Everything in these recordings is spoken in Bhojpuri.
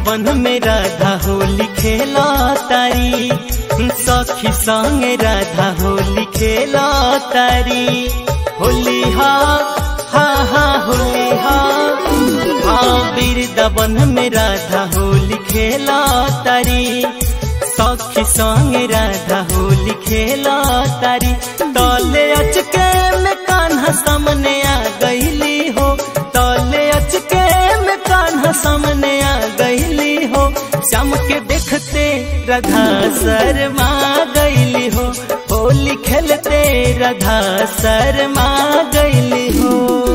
वृंदावन में राधा होली खेला तारी सखी संग राधा होली खेला तारी होली हा हा हा होली हा हाँ वृंदावन में राधा होली खेला तारी सखी संग राधा होली खेला तारी तले अचके में कान्हा सामने आ गईली हो तले अचके में कान्हा सामने आ गईली हो श्याम के देखते राधा शर्मा गईली हो होली खेलते राधा शर्मा गईली हो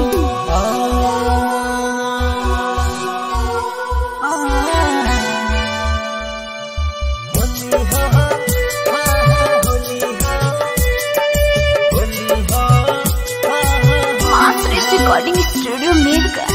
मास्टर रिकॉर्डिंग स्टूडियो मिलकर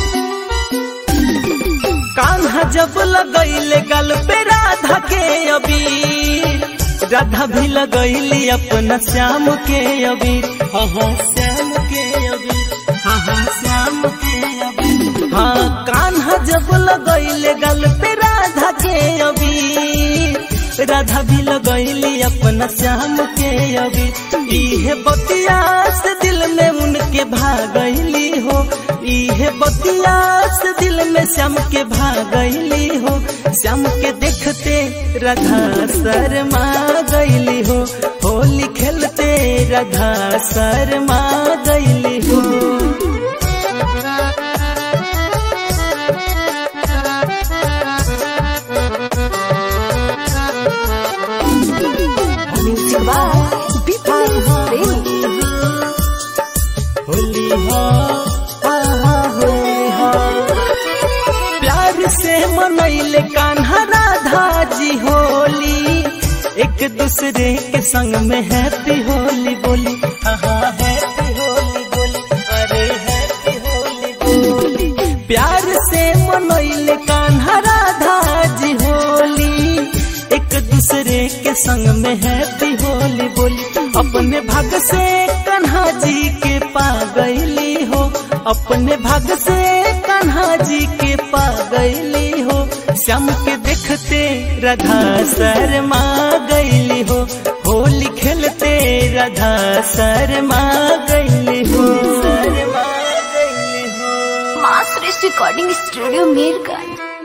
कान्हा जब लगैले गल पे राधा के अभी राधा भी लगैली अपना श्याम के अभी हाँ हाँ श्याम के अभी हाँ हाँ श्याम के अभी हाँ कान्हा जब लगैले गल पे राधा के अभी राधा भी लगैली अपना श्याम के अभी इहे बतिया से दिल में उनके भागैली हो इहे बतिया से दिल में श्याम के भागैली हो श्याम के देखते राधा शर्मा गैली हो होली खेलते राधा शर्मा गैली हो म्यूजिक बाय बीपीएस प्रेमी होली हो हा हा होली हो प्यार से मनैले कान्हा राधा जी होली एक दूसरे के संग में हैप्पी होली बोली हाँ हाँ हैप्पी होली बोली अरे हैप्पी होली बोली प्यार से मनैले कान्हा राधा जी होली एक दूसरे के संग में हैप्पी होली बोली अपने भाग से कन्हा जी के पा गईली हो अपने भाग से कन्हा जी के पा गईली हो श्याम के देखते राधा शर्मा गईली हो होली खेलते राधा शर्मा गईली हो शर्मा गईली हो मास्टर रिकॉर्डिंग स्टूडियो मिलकर